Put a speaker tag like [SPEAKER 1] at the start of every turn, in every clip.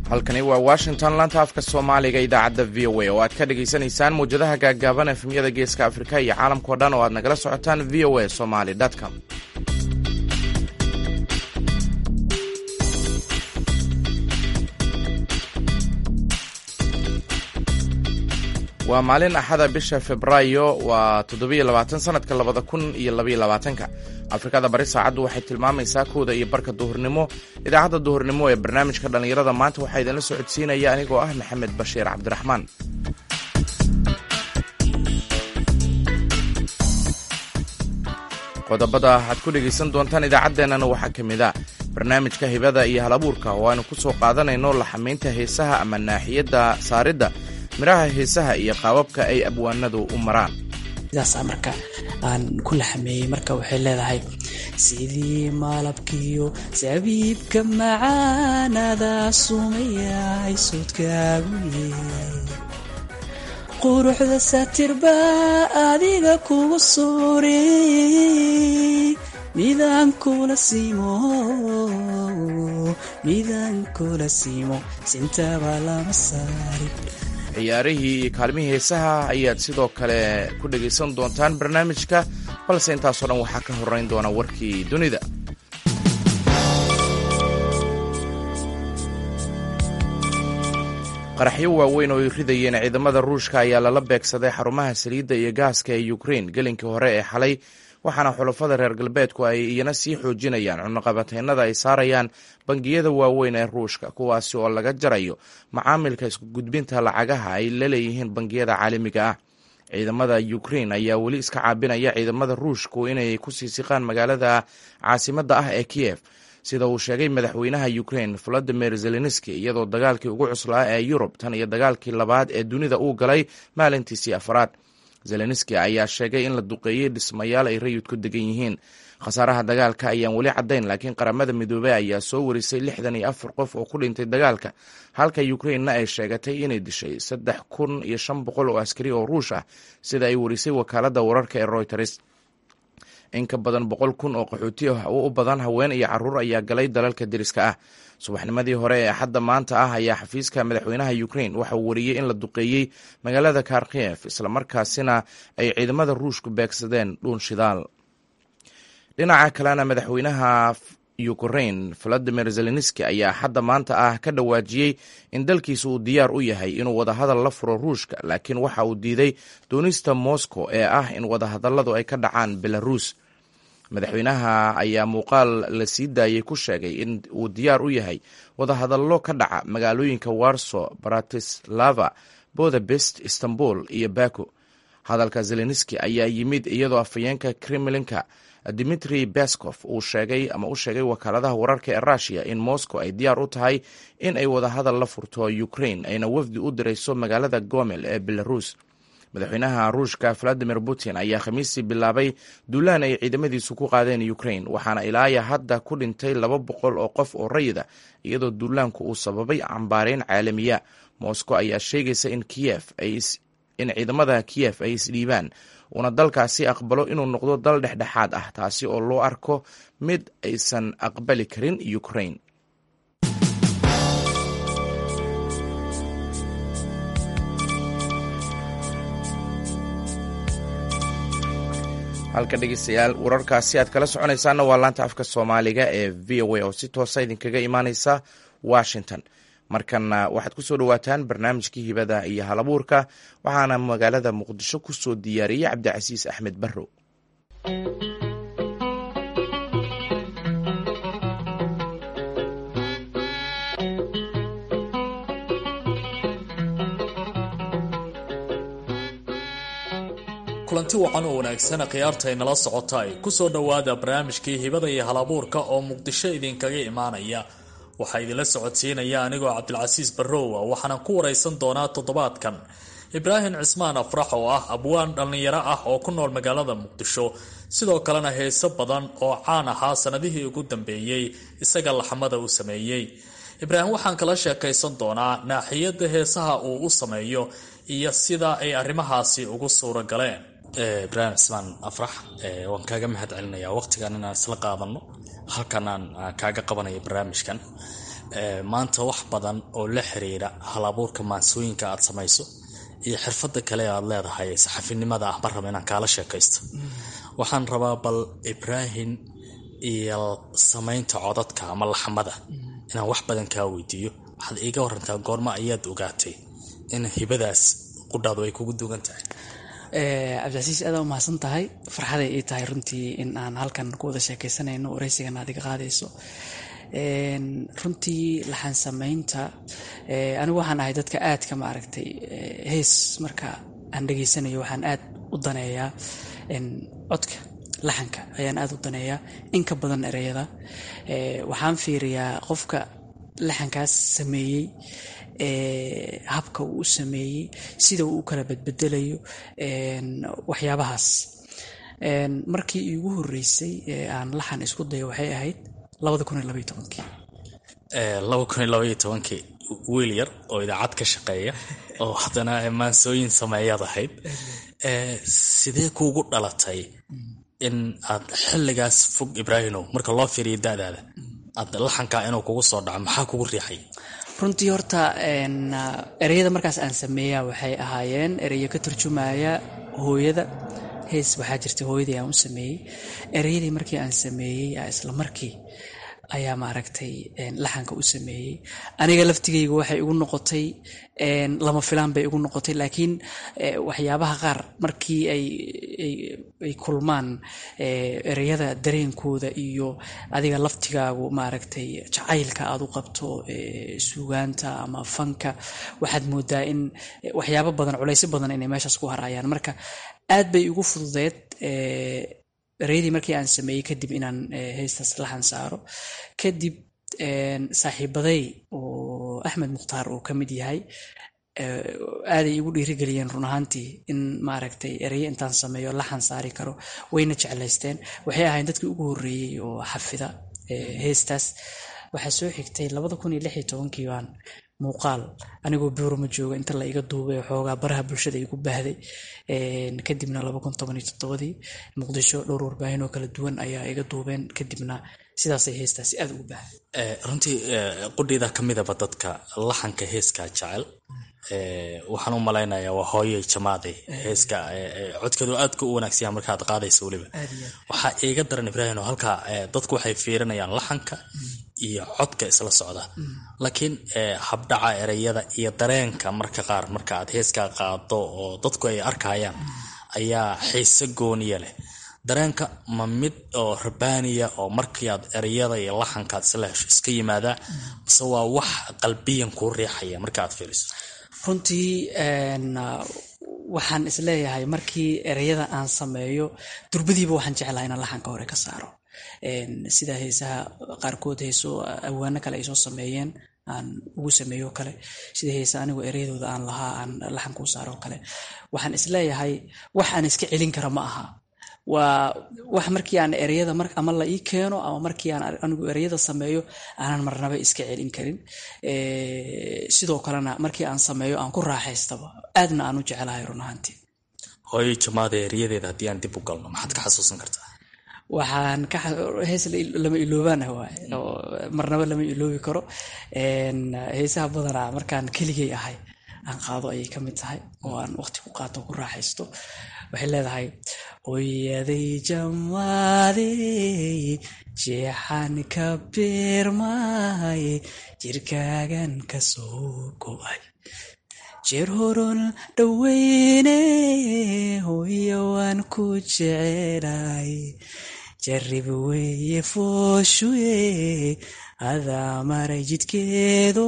[SPEAKER 1] halkani waa washington laanta afka soomaaliga idaacadda v o a oo aad ka dhagaysanaysaan mawjadaha gaaggaaban efemyada geeska afrika iyo caalamkao dhan oo aad nagala socotaan v o a somaly com waa maalin axada bisha febraayo waa toddobiyo labaatan sanadka labada kun iyo labaiyo labaatanka afrikada bari saacaddu waxay tilmaamaysaa kowda iyo barka duhurnimo idaacadda duhurnimo ee barnaamijka dhallinyarada maanta waxaa idinla socodsiinaya anigoo ah maxamed bashiir cabdiraxmaan qodobada aad ku dhegaysan doontaan idaacaddeenana waxaa ka mid a barnaamijka hibada iyo halabuurka oo aynu ku soo qaadanayno laxamaynta heesaha ama naaxiyadda saaridda midhaha heesaha iyo qaababka ay abwaanadu u maraan
[SPEAKER 2] sidaasa marka aan ku laxameeyey marka waxay leedahay sidii maalabkiyo sabiibka macaanada sumayay soodkaagu yeey quruxda satirba adiga kugu suurey midaan kula siimo midaan kula siimo sintaba lama saarin
[SPEAKER 1] ciyaarihii iyo kaalmihii heesaha ayaad sidoo kale ku dhegaysan doontaan barnaamijka balse intaasoo dhan waxaa ka horrayn doona warkii dunida qaraxyo waaweyn oo ay ridayeen ciidamada ruushka ayaa lala beegsaday xarumaha saliidda iyo gaaska ee ukrein gelinkii hore ee xalay waxaana xulafada reer galbeedku ay iyana sii xoojinayaan cunaqabateynada ay saarayaan bangiyada waaweyn ee ruushka kuwaasi oo laga jarayo macaamilka isku gudbinta lacagaha ay la leeyihiin bangiyada caalamiga ah ciidamada ukrein ayaa weli iska caabinaya ciidamada ruushku inay ku sii siqaan magaalada caasimadda ah ee kiyef sida uu sheegay madaxweynaha ukrein volodimir zelenski iyadoo dagaalkii ugu cuslaa ee yurub tan iyo dagaalkii labaad ee dunida uu galay maalintiisii afraad zelenski ayaa sheegay in la duqeeyey dhismayaal ay rayidku degan yihiin khasaaraha dagaalka ayaan weli caddayn laakiin qaramada midoobey ayaa soo warisay lixdan iyo afar qof oo ku dhintay dagaalka halka ukrainna ay sheegatay inay dishay saddex kun iyo shan boqol oo askari oo ruush ah sida ay warisay wakaaladda wararka ee royters in ka badan boqol kun oo qaxooti ah oo u badan haween iyo caruur ayaa galay dalalka deriska ah subaxnimadii hore ee axadda maanta ah ayaa xafiiska madaxweynaha ukrein waxa uu wariyey in la duqeeyey magaalada kharkiev islamarkaasina ay ciidamada ruushku beegsadeen dhuun shidaal dhinaca kalena madaxweynaha ukrein valadimir zelenski ayaa axadda maanta ah ka dhawaajiyey in dalkiisa uu diyaar u yahay inuu wadahadal la furo ruushka laakiin waxa uu diiday doonista moscow ee ah in wadahadalladu ay ka dhacaan belarus madaxweynaha ayaa muuqaal la sii daayey ku sheegay in uu diyaar u yahay wadahadallo ka dhaca magaalooyinka warso bratislava bodapest istanbul iyo baku hadalka zelenski ayaa yimid iyadoo afhayeenka kremlinka dimitri beskov uu sheegay ama u sheegay wakaaladaha wararka ee rushia in moscow ay diyaar u tahay in ay wadahadal la furto ukrain ayna wafdi u dirayso magaalada gomel ee belarus madaxweynaha ruushka valadimir putin ayaa khamiistii bilaabay duulaan ay ciidamadiisu ku qaadeen ukrain waxaana ilaaya hadda ku dhintay laba boqol oo qof oo rayida iyadoo duulaanku uu sababay cambaareyn caalamiya moscow ayaa sheegaysa in kiyef in ciidamada kiyef ay isdhiibaan uuna dalkaasi aqbalo inuu noqdo dal dhexdhexaad ah taasi oo loo arko mid aysan aqbali karin ukrain halka dhegeystayaal wararkaasi aad kala soconaysaana waa laanta afka soomaaliga ee v o a oo si toosa idinkaga imaaneysa washington markana waxaad kusoo dhawaataan barnaamijkii hibada iyo halabuurka waxaana magaalada muqdisho kusoo diyaariyey cabdicasiis axmed barrow
[SPEAKER 3] kulanti wacan oo wanaagsan khiyaarta ay nala socota ay kusoo dhowaada barnaamijkii hibada iyo halabuurka oo muqdisho idinkaga imaanaya waxaa idinla socodsiinaya anigoo cabdilcasiis barrowa waxaanan ku waraysan doonaa toddobaadkan ibraahim cismaan afrax oo ah abwaan dhallinyaro ah oo ku nool magaalada muqdisho sidoo kalena heeso badan oo caan ahaa sanadihii ugu dambeeyey isaga laxmada uu sameeyey ibraahim waxaan kala sheekaysan doonaa naaxiyada heesaha uu u sameeyo iyo sida ay arrimahaasi ugu suuro galeen
[SPEAKER 4] ibraahim cismaan afrax waan kaaga mahad celinayaa waqtigan inaan isla qaadano halkan aan kaaga qabanayo barnaamijkan maanta wax badan oo la xiriira halabuurka maansooyinka aad samayso iyo xirfada kale aad leedahay saxafinimada ah ma raba inaan kaala sheekaysto waxaan rabaa bal ibraahim iyo samaynta codadka ama laxmada inaan wax badan kaa weydiiyo waxaad iiga warantaa goorma ayaad ogaatay in hibadaas qudhaadu ay kugu dugan tahay
[SPEAKER 2] cabdicasiis aada u mahadsan tahay farxaday ii tahay runtii in aan halkan ku wada sheekaysanayno waraysigan aad iga qaadayso runtii laxan samaynta anigu waxaan ahay dadka aadka maaragtay hees marka aan dhegaysanayo waxaan aad u daneeyaa codka laxanka ayaan aada u daneeyaa in ka badan ereyada waxaan fiiriyaa qofka laxankaas sameeyey habka uu u sameeyey sida uu u kala badbedelayo waxyaabahaas markii iigu horeysay aan laxan isku dayo waxay ahayd
[SPEAKER 4] kii wiil yar oo idaacad ka shaqeeya oo haddana maansooyin sameeyaad ahayd sidee kuugu dhalatay in aad xilligaas fog ibraahimow marka loo fiiriyo da'daada aad laxankaa inuu kugu soo dhaco maxaa kugu riixay
[SPEAKER 2] runtii horta ereyada markaas aan sameeya waxay ahaayeen ereyo ka turjumaya hooyada hees waxaa jirta hooyadii aan u sameeyey ereyadii markii aan sameeyey isla markii ayaa maaragtay laxanka u sameeyey aniga laftigayga waxay igu noqotay lama filaan bay igu noqotay laakiin waxyaabaha qaar markii ay kulmaan ereyada dareenkooda iyo adiga laftigaagu maaragtay jacaylka aad u qabto suugaanta ama fanka waxaad moodaa in waxyaabo badan culaysyo badan inay meeshaas ku harayaan marka aad bay igu fududeed ereyadii markii aan sameeyey kadib inaan heystaas laxan saaro kadib saaxiibaday oo axmed mukhtaar uu ka mid yahay aaday igu dhiirigeliyeen run ahaantii in maaragtay ereye intaan sameeyo laxan saari karo wayna jeclaysteen waxay ahayn dadkii ugu horreeyey oo xafida heestaas waxaa soo xigtay kii baan muuqaal anigoo buurama jooga inta la iga duubay xoogaa baraha bulshada igu baahday kadibna dii muqdisho dhowr warbaahin oo kala duwan ayaa iga duubeen kadibna sidaasay heestaasi aad ugu baahday
[SPEAKER 4] runtii qudhiida ka midaba dadka laxanka heeskaa jecel waxaan u malaynayaa waa hooyey jamaade heeska codkeedu aadka u wanaagsanyaa markaad qaadaysa weliba waxaa iiga daran ibraahim oo halkaa dadku waxay fiirinayaan laxanka iyo codka isla socda laakiin habdhaca ereyada iyo dareenka marka qaar marka aad heeskaa qaado oo dadku ay arkayaan ayaa xiise gooniya leh dareenka ma mid oo rabaaniya oo markii aad ereyada iyo laxankaad isla hesho iska yimaadaa mise waa wax qalbiyan kuu riixaya marka aad fiiriso
[SPEAKER 2] runtii waxaan isleeyahay markii ereyada aan sameeyo durbadiiba waxaan jeclaha inaan laxanka hore ka saaro sida heesaha qaarkood heeso awaano kale ay soo sameeyeen aan ugu sameeyo kale sida heesa anigu ereyadooda aan lahaa aan laxanka u saaro kale waxaan isleeyahay wax aan iska celin kara ma aha waa wax markii aan ereyada ama la ii keeno ama markii aan anigu ereyada sameeyo aanan marnaba iska celin karin sidoo kalena markii aan sameeyo aan ku raaxaystaba aadna aan u jecelahay run ahaantii
[SPEAKER 4] hooyo jamaada eriyadeeda haddii aan dib u galno maxaad ka xasuusan kartaa
[SPEAKER 2] waxaan ka hees lama iloobaana waay oo marnaba lama iloobi karo heesaha badanaa markaan keligay ahay aan qaado ayay ka mid tahay oo aan waqti ku qaato ku raaxaysto waxay leedahay hooyaday jamaadey jeexan ka beermay jirkaagan ka soo go-ay jeer horon dhoweyne hooya waan ku jecelay jarrib weeye fooshuye adaa maray jidkeedo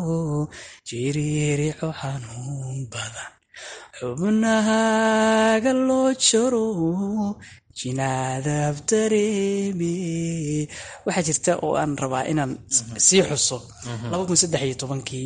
[SPEAKER 2] jiriirico xanuun badan xubnahaaga loo jaro jinaadab dareeme waxaa jirta oo aan rabaa inaan sii xuso kii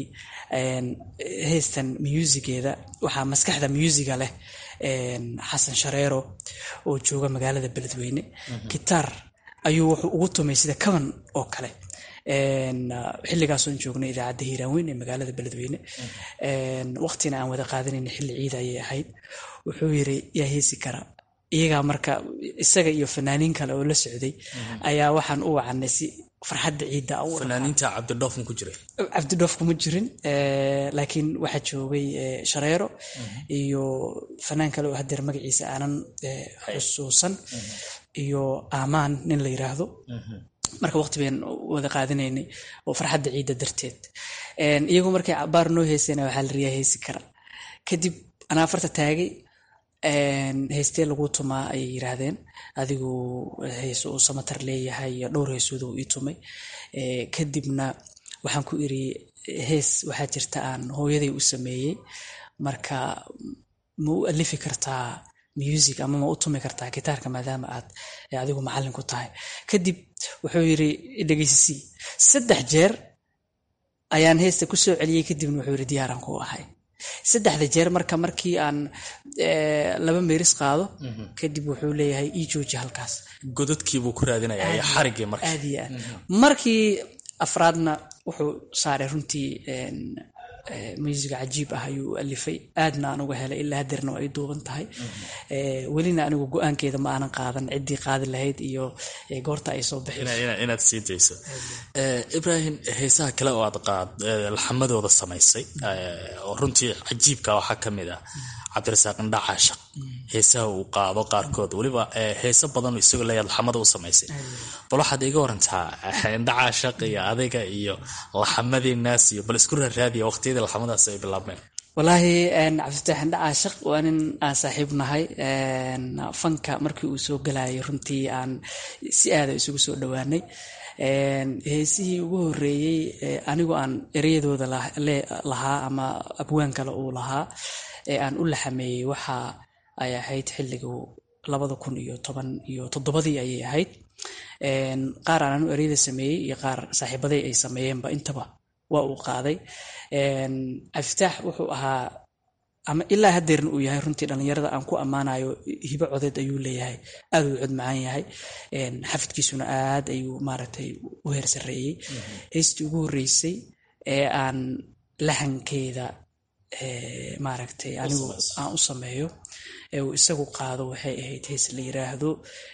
[SPEAKER 2] heystan musigeeda waxaa maskaxda musiga leh xasan shareero oo jooga magaalada beledweyne gitaar ayuu wuxuu ugu tumay sida kaban oo kale xilligaasoon joognay idaacadda hiiraanweyn ee magaalada beledweyne waqtina aan wada qaadanayna xilli ciida ayay ahayd wuxuu yiri yaa heesi kara iyagaa marka isaga iyo fanaaniin kale oo la socday ayaa waxaan u wacanay si farxadda ciidda u
[SPEAKER 4] fanaaniinta cabdidhoof ma ku jiray
[SPEAKER 2] cabdidhoof kuma jirin laakiin waxaa joogay shareero iyo fanaan kale oo hadeer magaciisa aanan xusuusan iyo aamaan nin la yiraahdo marka waqti bayn wada qaadanaynay oo farxadda ciidda darteed iyagu markay cabaar noo heysayna waxaa la riyaa heysi kara kadib anaa farta taagay heystee lagu tumaa ayay yiraahdeen adigu heeso uu samatar leeyahay iyo dhowr heesooda uu ii tumay kadibna waxaan ku iri hees waxaa jirta aan hooyaday u sameeyey marka ma u alifi kartaa music ama ma u tumi kartaa gitaarka maadaama aad adigu macallin ku tahay kadib wuxuu yiri dhegeysisii saddex jeer ayaan heesta ku soo celiyey kadibna wuxuu yiri diyaaran ku ahay saddexda jeer marka markii aan laba meeris qaado kadib wuxuu leeyahay ii jooji halkaas
[SPEAKER 4] godadkiibuu ku raadinaya iyo xarigii marka
[SPEAKER 2] aad iyo aad markii afraadna wuxuu saaray runtii musiga cajiib ah ayuu u alifay aadna aan uga helay ilaa hadeerna ay duuban tahay welina anigu go-aankeeda ma aanan qaadan ciddii qaadi lahayd iyo goorta ay soo
[SPEAKER 4] inaad sii dayso ibrahim heesaha kale oo aad qaad laxamadooda samaysay oo runtii cajiibka waxaa ka mid ah cabdirasaaq indha caashaq heesaha uu qaado qaarkood weliba heese badan isagoo leeyaad laxamada u samaysay bal waxaad iga warantaa indha caashaq iyo adiga iyo laxamadii naas iyo bal isku raaraadiya waqtiyadii laxamadaas ay bilaabmeen
[SPEAKER 2] walaahi cabdifatax indha caashaq waa nin aan saaxiib nahay fanka markii uu soo galayay runtii aan si aada isugu soo dhowaanay heesihii ugu horeeyey anigoo aan ereyadooda lahaa ama abwaan kale uu lahaa ee aan u laxameeyey waxa ay ahayd xilligu labada kun iyo toban iyo toddobadii ayay ahayd qaar aan anu ereyada sameeyey iyo qaar saaxiibaday ay sameeyeenba intaba waa uu qaaday cabdifitaax wuxuu ahaa ama ilaa hadeerna uu yahay runtii dhallinyarada aan ku ammaanayo hibo codeed ayuu leeyahay aad uu cod macaan yahay xafidkiisuna aad ayuu maaragtay u heer sarreeyey heystii ugu horreysay ee aan lahankeeda maaragtay anigu aan u sameeyo ee uu isagu qaado waxay ahayd hees la yiraahdo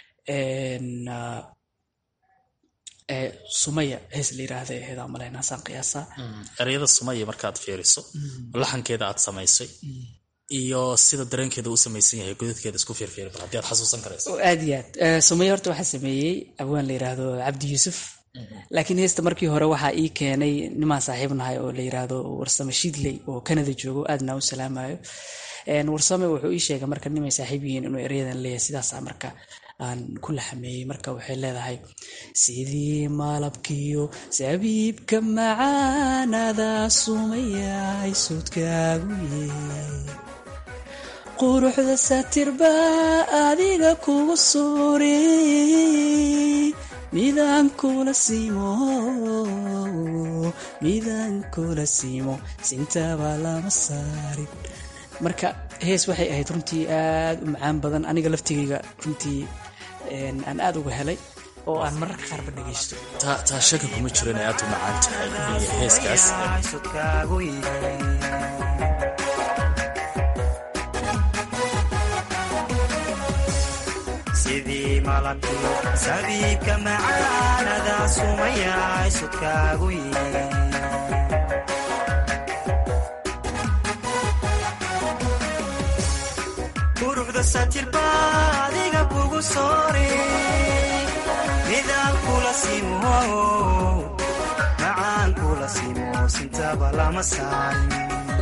[SPEAKER 2] sumaya hees la yiraahdo ahayd aan malaynaa saan qiyaasaa
[SPEAKER 4] ereyada sumaya markaad fiiriso laxankeeda aad samaysay iyo sida dareenkeeda u samaysan yahay godadkeeda isku fiirfiiri bal haddii aad xasuusan karayso
[SPEAKER 2] aad iyo aad sumaya horta waxaa sameeyey abwaan la yiraahdo cabdi yuusuf laakiin heesta markii hore waxaa ii keenay nimaan saaxiib nahay oo la yiraahdo warsame shidley oo canada joogo aadna u salaamayo warsame wuxuu ii sheegay marka nimay saaxiib yihiin inuu eryadan leeyahay sidaasa marka aan ku laxameeyey marka waxay leedahay sidii malabkiyo sabiibka macaanada sumayay sudkaagu yee quruxda satirba adiga kugu suurey midaan kula siimo midaan kula siimo sintaba lama saarin marka hees waxay ahayd runtii aad u macaan badan aniga laftigayga runtii aan aad uga helay oo aan mararka qaarba dhagaysto
[SPEAKER 4] taa shaka kuma jiro inay aad u macaan tahay iyo heeskaas
[SPEAKER 5] sidii malabkiyo sabiibka macaanada sumayay sudkaagu yii quruxda satirba adiga kugu soore midaan kula simo macaan kula simo sintaba lama saarin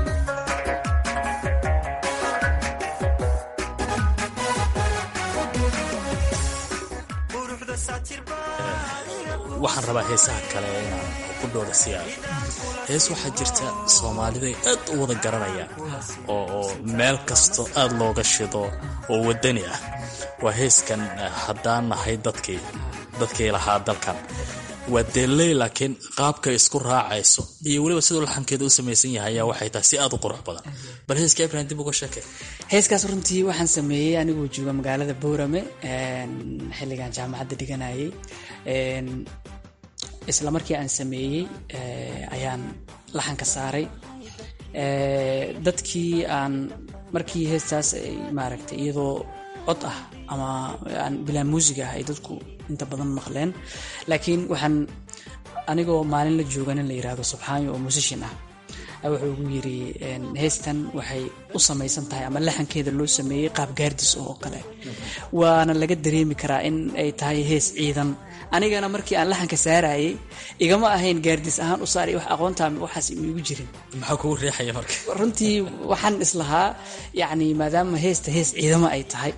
[SPEAKER 4] waxaan rabaa heesaha kale inaan ku dhooda siyaado hees waxaa jirta soomaaliday aad u wada garanayaan oo meel kasto aad looga shido oo wadani ah waa heeskan haddaan nahay dadkii dadkii lahaa dalkan waa deelley laakiin qaabkay isku raacayso iyo weliba siduu laxankeeda u samaysan yahay ayaa waxay tahay si aad u qurux badan bal heeska ibrahim dib uga sheekay
[SPEAKER 2] heeskaas runtii waxaan sameeyey anigoo jooga magaalada boorame xilligan jaamacadda dhiganayay isla markii aan sameeyey ayaan laxanka saaray dadkii aan markii heestaas ay maaragtay iyadoo cod ah ama aan bilaa muusiga ah ay dadku inta badan maqleen laakiin waxaan anigoo maalin la jooga nin la yiraahdo subxaanyo oo musishin ah wuxuu ugu yiri heestan waxay u samaysan tahay ama laxankeeda loo sameeyey qaab gaardis oo kale waana laga dareemi karaa in ay tahay hees ciidan anigana markii aan laxanka saarayay igama ahayn gaardis ahaan u saaray wax aqoontaa waxaas igu jirin
[SPEAKER 4] maxaa kugu riixaya marka
[SPEAKER 2] runtii waxaan islahaa yacni maadaama heesta hees ciidamo ay tahay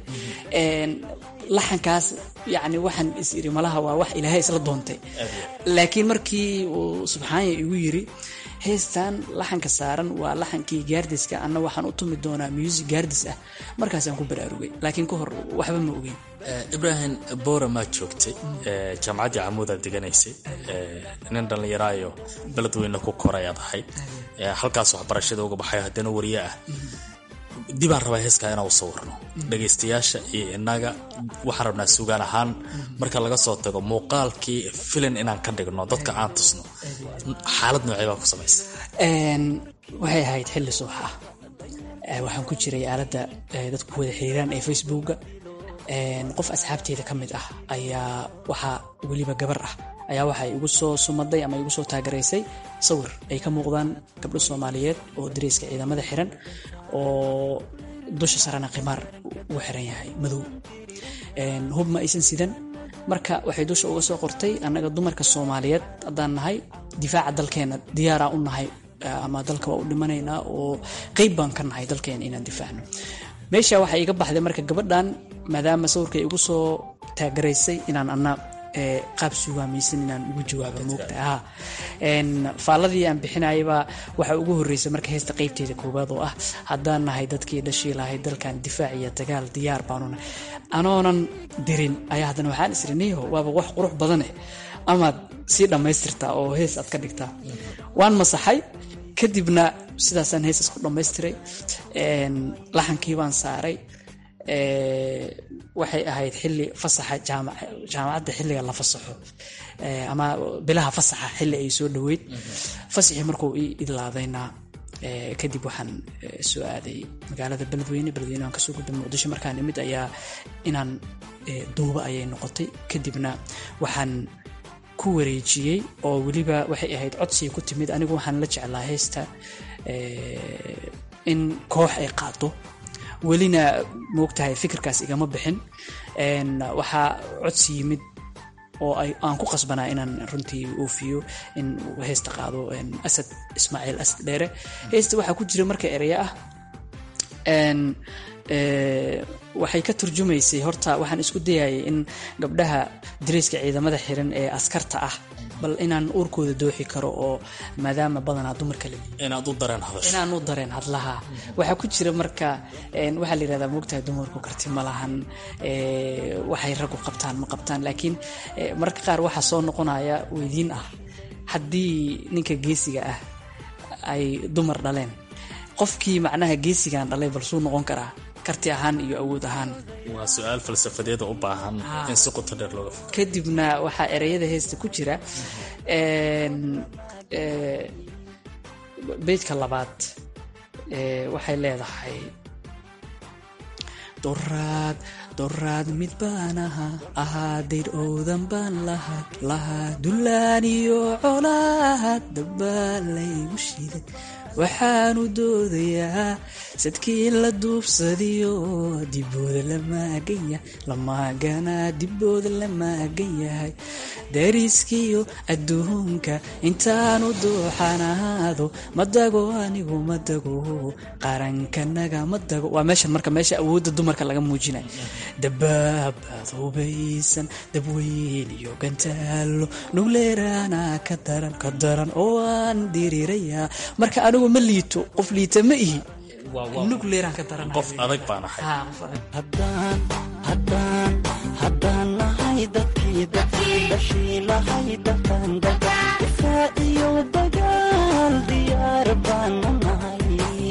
[SPEAKER 2] laxankaas yani waxaan is iri malaha waa wax ilaahay isla doontay laakiin markii uu subxaanya igu yiri heestan laxanka saaran waa laxankii gaardiska anna waxaan u tumi doonaa music gaardis ah markaasaan ku baraarugay laakiin ka hor waxba ma ogeyn
[SPEAKER 4] ibraahim boora maad joogtay jaamacaddii camuudaad deganaysay nin dhallinyaraayo beledweyne ku korayaad ahayd halkaas waxbarashada uga baxayo haddana wariye ah dibaan rabaa heeskaa inaan u sawirno dhagaystayaasha iyo inaga waxaan rabnaa sugaan ahaan marka laga soo tago muuqaalkii filin inaan ka dhigno dadka aan tusno xaalad noocee baa ku samaysa
[SPEAKER 2] waxay ahayd xilli subax ah waxaan ku jiray aaladda dadku wada xiriiraan ee facebooka qof asxaabteyda ka mid ah ayaa waxaa weliba gabar ah ayaa waxay igu soo sumaday ama igu soo taagaraysay sawir ay ka muuqdaan gabdho soomaaliyeed oo dareyska ciidamada xiran oo dusha sarena khimaar uu xiran yahay madow hub ma aysan sidan marka waxay dusha uga soo qortay annaga dumarka soomaaliyeed haddaan nahay difaaca dalkeena diyaaraa u nahay ama dalka waa u dhimanaynaa oo qeyb baan ka nahay dalkeena inaan difaacno meesha waxaa iga baxday marka gabadhan maadaama sawirka igu soo taagaraysay inaan ana qaab sugaamaysan inaan ugu jawaabo moogta ha faalladii aan bixinayaba waxaa ugu horreysay marka heesta qeybteeda koowaad oo ah haddaan nahay dadkii dhashii lahay dalkan difaac iyo dagaal diyaar baanuna anoonan dirin ayaa haddana waxaan isriniho waaba wax qurux badaneh amaad sii dhammaystirtaa oo hees aad ka dhigtaa waan masaxay kadibna sidaasaan heesas ku dhammaystiray laxankii baan saaray waxay ahayd xili fasaxa jaamacadda xilliga la fasaxo ama bilaha fasaxa xilli ay soo dhaweyd fasaxii markuu ii idlaadayna kadib waxaan soo aaday magaalada beledweyne beledweyne aan kasoo gudbay muqdisho markaan imid ayaa inaan duuba ayay noqotay kadibna waxaan ku wareejiyey oo weliba waxay ahayd codsiga ku timid anigu waxaan la jeclaa heesta in koox ay qaado welina moogtahay fikirkaas igama bixin waxaa codsi yimid oo aan ku qasbanaa inaan runtii oofiyo in heesta qaado asad ismaaciil asad dheere heesta waxaa ku jira marka ereya ah waxay ka turjumaysay horta waxaan isku dayayay in gabdhaha dareyska ciidamada xiran ee askarta ah bal inaan uurkooda dooxi karo oo maadaama badanaa dumarka la
[SPEAKER 4] inaad u dareen hadasho
[SPEAKER 2] inaan u dareen hadlaha waxaa ku jira marka waxaa la yirahdaa moogtahay dumarku karti ma lahan waxay raggu qabtaan ma qabtaan laakiin marka qaar waxaa soo noqonaya weydiin ah haddii ninka geesiga ah ay dumar dhaleen qofkii macnaha geesigan dhalay bal suu noqon karaa karti ahaan iyo awood ahaan
[SPEAKER 4] waa su-aal falsafadeeda u baahan in si qoto dheer looga fo
[SPEAKER 2] kadibna waxaa ereyada heesta ku jira beydka labaad waxay leedahay doraad doraad mid baan ahaa ahaa dayr oodan baan lahaa lahaa dullaan iyo colaad dabbaa laygu shiday waxaanu doodayaa sadkii la duubsadiyo dibooda la maagan yahay lamaaganaa dibooda la maagan yahay dariskiyo adduunka intaanu dooxanaado madago anigu madago qarankanaga madago waa meeshan marka meesha awoodda dumarka laga muujinay dabaabaad hubaysan dabweyn iyo gantaalo nugleeraana ka daran ka daran oo aan diriraya marka anigu ma liito qof liita ma ihi nugleeraan ka daran
[SPEAKER 4] qof adag baan ahay
[SPEAKER 5] haddaan nahay dadkii dadkii dhashii lahay dadkan daga difaac iyo dagaal diyaar baanu nahay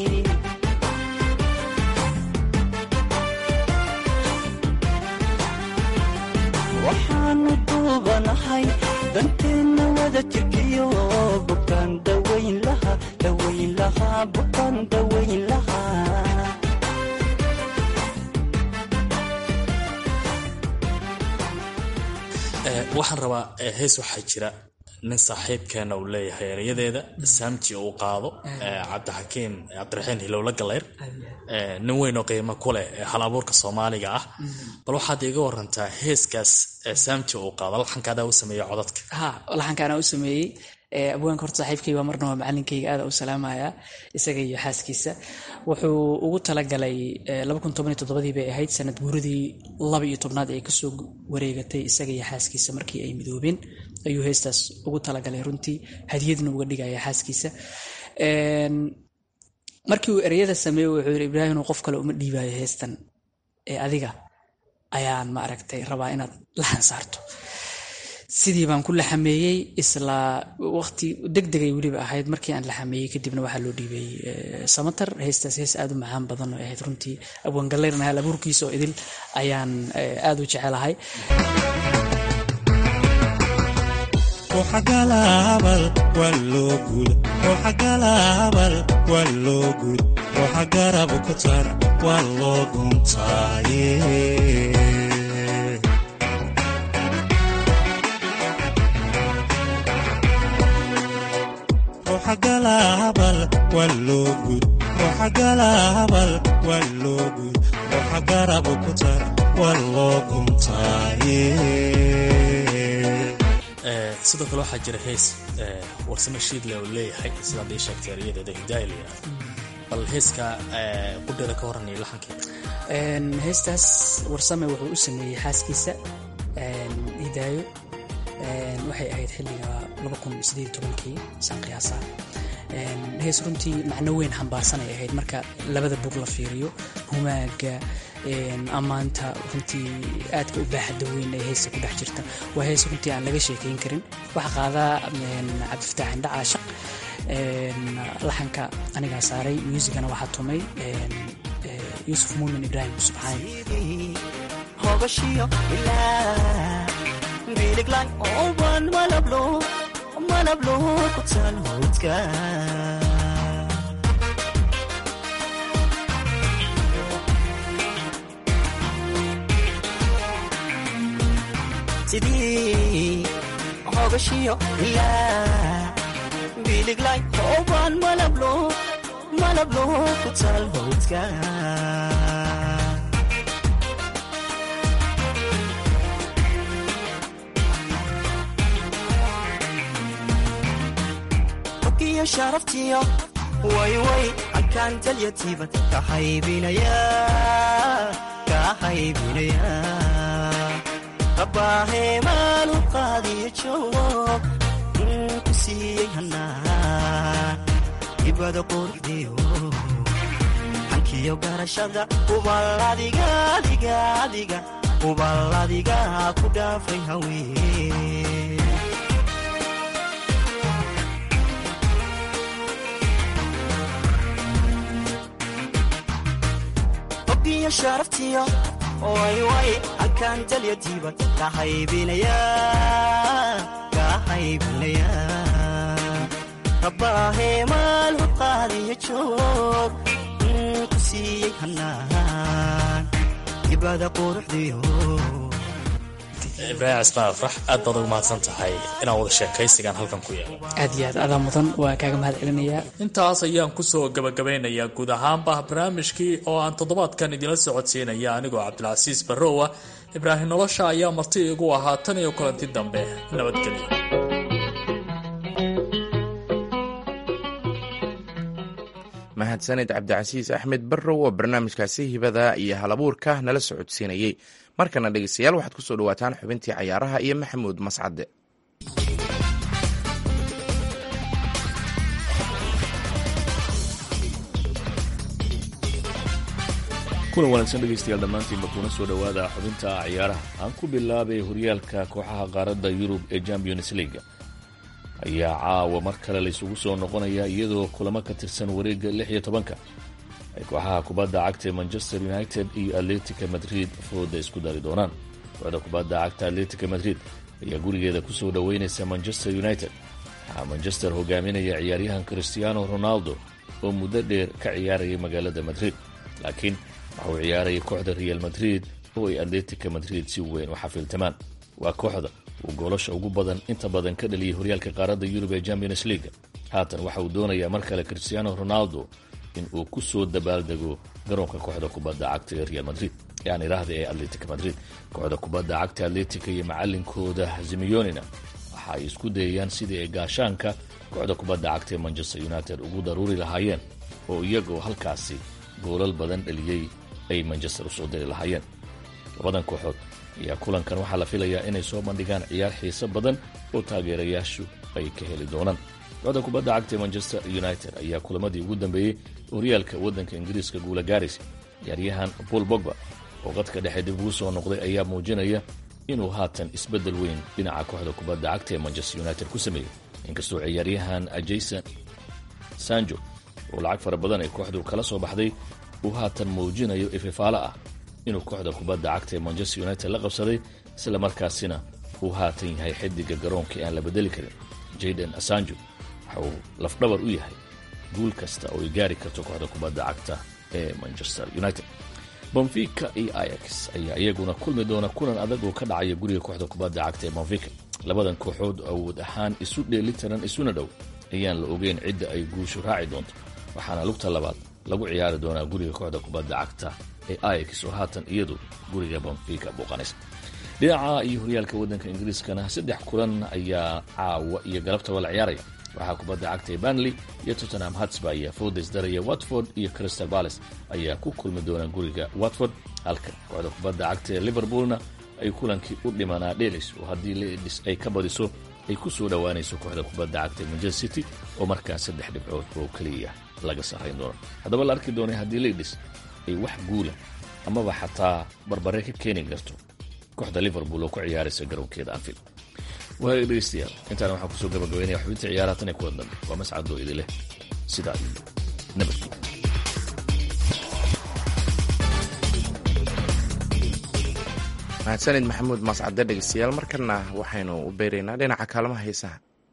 [SPEAKER 5] waxaanu duubanahay danteenna wada jirkiyo bukaan dawayn laha dawayn lahaa bukaan dawayn lahaa
[SPEAKER 4] waxaan rabaa hees waxaa jira nin saaxiibkeena uu leeyahay erayadeeda saamji uu qaado cabdixakiim cabdiraxiin hilowla galeyr nin weynoo qiimo ku leh hal abuurka soomaaliga ah bal waxaad iga warantaa heeskaas saamji uu qaado laxankaadaa u sameeya codadka
[SPEAKER 2] ha laxankaanaa u sameeyey abwaanka horta saaxiibkayga marnaba macalinkayga aada u salaamaya isaga iyo xaaskiisa wuxuu ugu talagalay dii bay ahayd sanad guuradii laba iyo tobnaad ay kasoo wareegatay isaga iyo xaaskiisa markii ay midoobeen ayuu heestaas ugu talagalay runtii hadiyadna uga dhigaya xaaskiisa markii uu ereyada sameeyey wuxuu yiri ibraahim qof kale uma dhiibayo heestan ee adiga ayaan ma aragtay rabaa inaad laxan saarto sidii baan ku laxameeyey isla waqti degdegay weliba ahayd markii aan laxameeyey kadibna waxaa loo dhiibay samatar heestaas hees aad u macaan badan oo ahayd runtii abwaangalleyrna hal abuurkiisa oo idil ayaan aad u jecelahay
[SPEAKER 6] xagalaabal waa loo guud xagalaabal waa loo guud waxa garab ku tar waa loo guntaaye xagalaabal waa loo guud xagalaabal waa loo guud waxa garab ku tar waa loo guntaaye
[SPEAKER 4] sidoo kale waxaa jira hees warsame shiidle oo leeyahay sidaad ii sheegtay eryadeeda hidaaya la yidhahdo bal heeska qudheeda ka horanaya laxankeeda
[SPEAKER 2] heestaas warsame wuxuu u sameeyey xaaskiisa hidaayo waxay ahayd xilliga kii saan qiyaasaa hees runtii macno weyn xambaarsanay ahayd marka labada bug la fiiriyo humaaga ammaanta runtii aadka u baaxadda weyn ee heesta ku dhex jirta waa hees runtii aan laga sheekayn karin waxa qaadaa cabdifataax indha caashaq laxanka anigaa saaray muusigana waxaa tumay yuusuf muumin ibraahim subxaan
[SPEAKER 5] biliglan oban malablo malablo ku tal howdka sidii hogashiyo ilaa biliglan oban malablo malablo ku tal howdka sharaftiyo wayway halkaan talyatiibad ka haybinaya ka haybinaya rabaahee maalu qaadiyo joog ku siiyey hanaa ibada quruxdiyo hankiyo garashada ubaladigaadigaadiga uballadiga ku dhaafay haween sharaftiyo wayway halkaan talyatiibad ka haybinaya ka haybinaya rabaahee maalu qaadiyo joog ku siiyey hanaan ibada quruxdiyo
[SPEAKER 4] ibraahim cismaan afrax aad baad ugu mahadsan tahay inaan wada sheekaysigaan halkan ku yeelo
[SPEAKER 2] aad iyo aad adaa mudan waa kaaga mahad celinayaa
[SPEAKER 3] intaas ayaan kusoo gabagabeynayaa guud ahaanba barnaamijkii oo aan toddobaadkan idinla socodsiinaya anigoo cabdilcasiis barrowa ibraahim nolosha ayaa marti igu ahaa tan iyo kulanti dambe nabadgelyo
[SPEAKER 1] mahadsanid cabdicasiis axmed barrow oo barnaamijkaasi hibada iyo halabuurka nala socodsiinayey markana dhegeystayaal waxaad kusoo dhawaataan xubintii cayaaraha iyo maxamuud mascade
[SPEAKER 7] kulan wanaagsan dhegaystayaal dhammaantiinba kuna soo dhowaada xubinta ciyaaraha aan ku bilaabay horyaalka kooxaha qaaradda yurub ee champions leaga ayaa caawa mar kale laysugu soo noqonaya iyadoo kulamo ka tirsan wareegga lix iyo tobanka ay kooxaha kubadda cagta ee manchester united iyo atletica madrid fooda isku dari doonaan kooxda kubadda cagta atletica madrid ayaa gurigeeda kusoo dhoweynaysa manchester united waxaa manchester hogaaminaya ciyaaryahan christiano ronaldo oo muddo dheer ka ciyaarayay magaalada madrid laakiin waxa uu ciyaarayay kooxda real madrid oo ay atletica madrid si weyn u xafiiltamaan waa kooxda uu goolasha ugu badan inta badan ka dhaliyay horyaalka qaaradda yurub ee champions leaga haatan waxa uu doonayaa mar kale cristiano ronaldo in uu ku soo dabaaldego garoonka kooxda kubadda cagta ee real madrid yaan idhaahda ee atletic madrid kooxda kubadda cagta atletica iyo macalinkooda zimiyonina waxa ay isku dayayaan sidii ay gaashaanka kooxda kubadda cagta ee manchester united ugu daruuri lahaayeen oo iyagoo halkaasi goolal badan dhaliyey ay manchester usoo diri lahaayeen labadan kooxood ayaa kulankan waxaa la filayaa inay soo bandhigaan ciyaar xiiso badan oo taageerayaashu ay ka heli doonaan kooxda kubadda cagta ee manchester united ayaa kulamadii ugu dambeeyey horyaalka waddanka ingiriiska guula gaaraysa ciyaaryahan paul bogba oo qadka dhexe dib ugu soo noqday ayaa muujinaya inuu haatan isbeddel weyn dhinaca kooxda kubadda cagta ee manchester united ku sameeyey inkastoo ciyaaryahan jason sanjo oo lacag fara badan ay kooxdu kala soo baxday uu haatan muujinayo ififaalo ah inuu kooxda kubadda cagta ee manchester united la qabsaday isla markaasina uu haatan yahay xidiga garoonka aan la bedeli karin jayden asanjo waxa uu lafdhabar u yahay guul kasta oo ay gaari karto kooxda kubadda cagta ee manchester united bonfica iyo ayax ayaa iyaguna kulmi doona kulan adag oo ka dhacaya guriga kooxda kubadda cagta ee bonfica labadan kooxood awood ahaan isu dheelitiran isuna dhow ayaan la ogeyn cidda ay guushu raaci doonto waxaana lugta labaad lagu ciyaari doonaa guriga kooxda kubadda cagta ee ayax oo haatan iyadu guriga bonfica booqanaysa dhinaca iyo horyaalka waddanka ingiriiskana saddex kulan ayaa caawa iyo galabtaba la ciyaaraya waxaa kubadda cagta ee banley iyo tottenham hatsba ayaa foodes daraya watford iyo crystal palace ayaa ku kulmi doona guriga watford halka kooxda kubadda cagta ee liverpoolna ay kulankii u dhimanaa dhelis oo haddii ledis ay ka badiso ay ku soo dhowaanayso kooxda kubadda cagta ee manchester city oo markaas saddex dhibcood oo keliya laga sarrayn doono haddaba la arki doonay haddii ledis ay wax guula amaba xataa barbare ka keeni karto kooxda liverpool oo ku ciyaaraysa garoonkeeda anfield waaya dhegeystayaal intaana waxaan kusoo gabagabaynaya xubinta ciyaaraha tan ee kuwa dambe waa mascadoo idi leh sidaa iyo nabadgeliya
[SPEAKER 1] mahadsanid maxamuud maascade dhegeystayaal markana waxaynu u beeraynaa dhinaca kaalmaha heesaha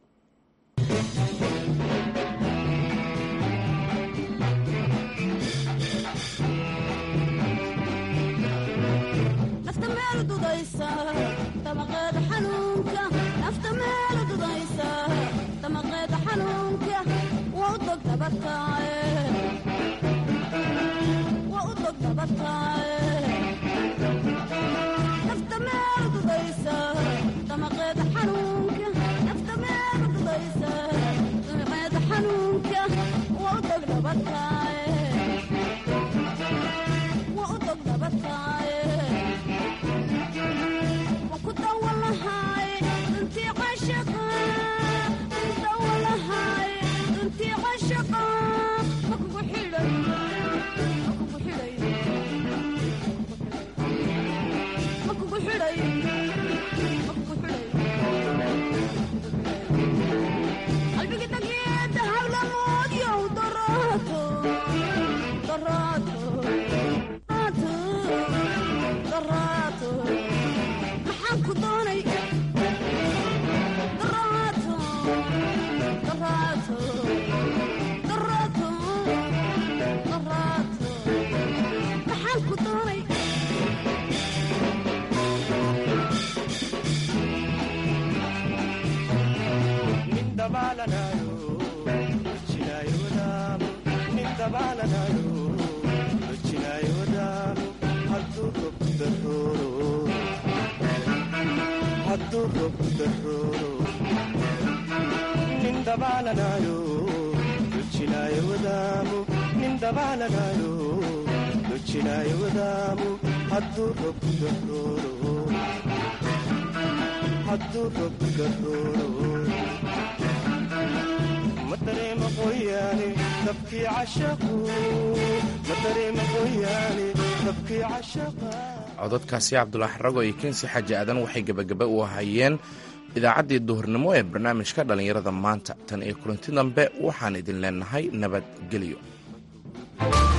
[SPEAKER 1] cododkaasi cabdulaahi rago iyo kensi xaaji aadan waxay gebagaba u ahayeen idaacaddii duhurnimo ee barnaamijka dhallinyarada maanta tan iyo kulanti dambe waxaan idin leenahay nabadgelyo